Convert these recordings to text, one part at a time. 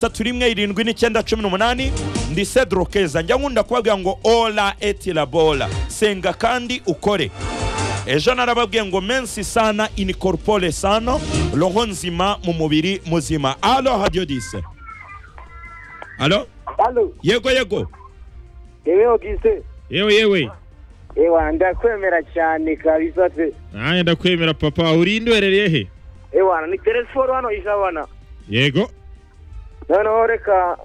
tatu rimwe irindwi n'icyenda cumi n'umunani ndi cedro keza njya nkunda kubabwira ngo ora eti labora senga kandi ukore ejo narababwiye ngo mensi sana ini corpore sano roho nzima mu mubiri muzima alo hadiyo dise alo Halo, yego yego yewe Ogise. yewe yewe Ewa, ndakwemera cyane kabisa pe. nanjye ndakwemera papa urinde uherereye he Ewa, ni telefone hano ijabana. yego Noneho reka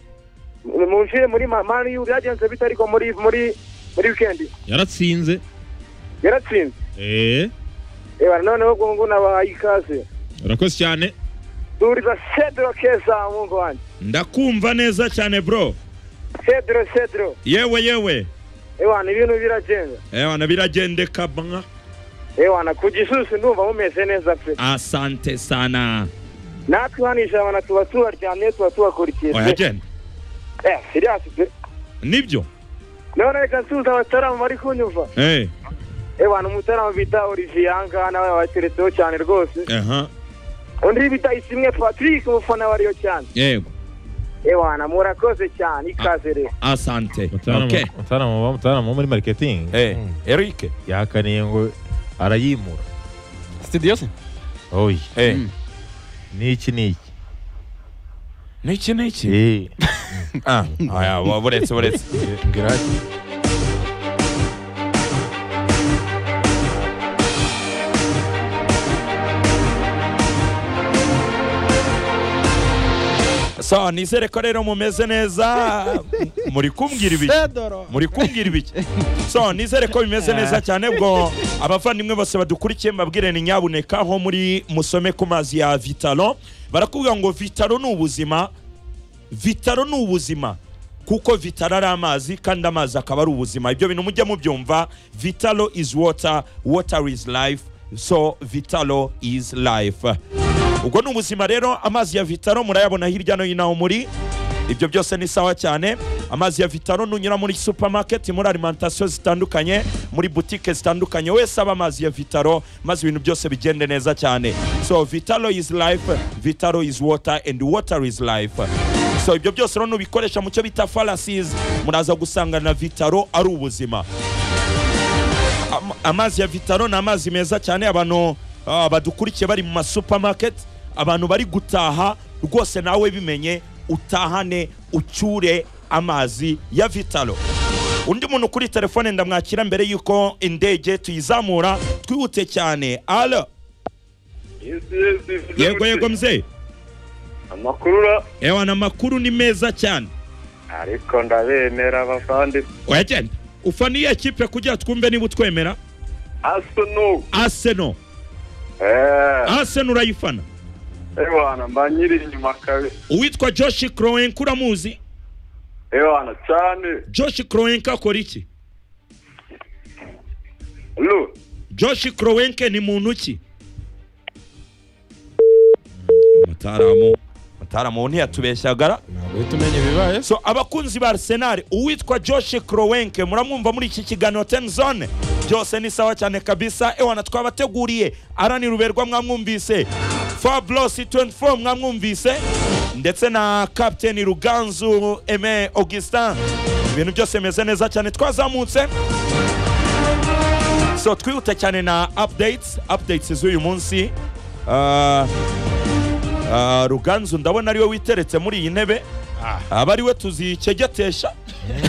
munshire muri ma- mani y'u byagenze bite ariko muri muri muri weekend yaratsinze yaratsinze. eee Ewa, noneho gungu nabahaye ikaze. urakoze cyane Duriza Cedro Keza mungu wanjye. ndakumva neza cyane bro Cedro Cedro. yewe yewe Ewa, ibintu biragenda. ewana biragendeka mwa Ewa, na ku Gisusu ndumva mumeze neza pe. asante sana Natwe hano ijabana tuba tubaryamye tuba tubakurikiye. pe. oya genda Eh, serious pe. nibyo None reka nsuhuza abataramu bari kunyumva. eh ewa ni umutarama bita olivier ahangaha nawe wateretseho cyane rwose aha undi bita isimwe patrick umufana wariyo cyane yego ewa na murakoze cyane ikaze rero asante okay. mutaramu wo muri mariketingi Eh, Eric. yakaniye ngo arayimura Studio se? oyi Eh. Mm. n'iki n'iki Niki niki? Eh, Ah, aya, wa- buretse buretse. ngira ati, So, nizere ko rero mumeze neza. Muri kumbwira ibiki? Pedro. Muri kumbwira ibiki? So, nizere ko bimeze neza cyane bwo abavandimwe bose badukurikiye mbabwire ni nyabuneka ho muri musome ku mazi ya Vitalo. Barakubwira ngo Vitalo ni ubuzima. Vitalo ni ubuzima. kuko vitalo ari amazi kandi amazi akaba ari ubuzima ibyo bintu mujya mubyumva vitalo is water water is life so vitalo is life ubwo ni ubuzima rero amazi ya vitalo murayabona hirya no hino aho muri ibyo byose ni sawa cyane amazi ya vitalo nunyura muri supermarket muri alimentation zitandukanye muri butike zitandukanye wese aba amazi ya vitalo maze ibintu byose bigende neza cyane so vitalo is life vitalo is water and water is life so ibyo byose rero nubikoresha mu cyo bita farasizi muraza gusangana na vitaro ari ubuzima Am- amazi ya vitaro ni amazi meza cyane abantu ah, badukurikiye bari mu masupamaketi abantu bari gutaha rwose nawe bimenye utahane ucyure amazi ya vitaro undi muntu kuri telefone ndamwakira mbere y'uko indege tuyizamura twihute cyane alo yego yego mzee amakuru ra ewana amakuru ni meza cyane ariko ndabemera abavandi oya genda ufana iyo kipe kugira twumve niba utwemera asunu aseno eee aseno urayifana ewana mba nyiri inyuma kabi uwitwa joshi kroenka uramuzi ewana cyane joshi kroenka akora iki lu joshi kroenka ni muntu ki mutaramu mutaramu ntiyatubeshyagara Ntabwo uhita umenya ibibaye. so abakunzi ba arsenal uwitwa joshi kroenke muramwumva muri iki kiganiro ten zone byose ni sawa cyane kabisa ewana twabateguriye araniruberwa mwamwumvise fablos 24 mwamwumvise ndetse na captain ruganzu eme augustin ibintu byose bimeze neza cyane twazamutse so twihuta cyane na updates updates z'uyu munsi Ah, ah, ruganzu ndabona ariwe witeretse muri iyi ntebe aba ari we tuzicegetesha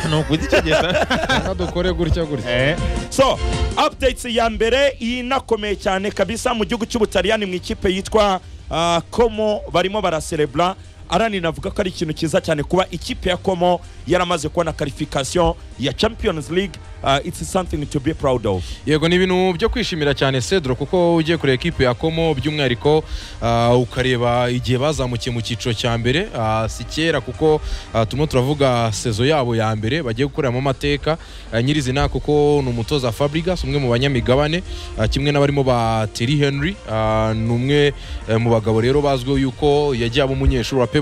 ni ukuzicegeta Reka dukore gutya gutya. so updates ya mbere inakomeye cyane kabisa mu gihugu cy'ubutaliyani mu ikipe yitwa ah, komo barimo baraserebura arani navuga ko ari ikintu cyiza cyane kuba ikipe ya komo yaramaze kubona karifikasiyo ya champions league ah, it's something to be proud of Yego ni ibintu byo kwishimira cyane Cedro kuko ugiye kureba ekipe ya Komo by'umwihariko ah, ukareba igihe bazamukiye mu cyiciro cya mbere ah, si kera kuko ah, turimo turavuga sezo yabo ya mbere bagiye gukoreramo amateka ah, nyirizina kuko ni umutoza Fabregas umwe mu banyamigabane ah, kimwe n'abarimo ba Thierry Henry ah, ni umwe eh, mu bagabo rero bazwiho yuko yagiye aba umunyeshuri wa Pep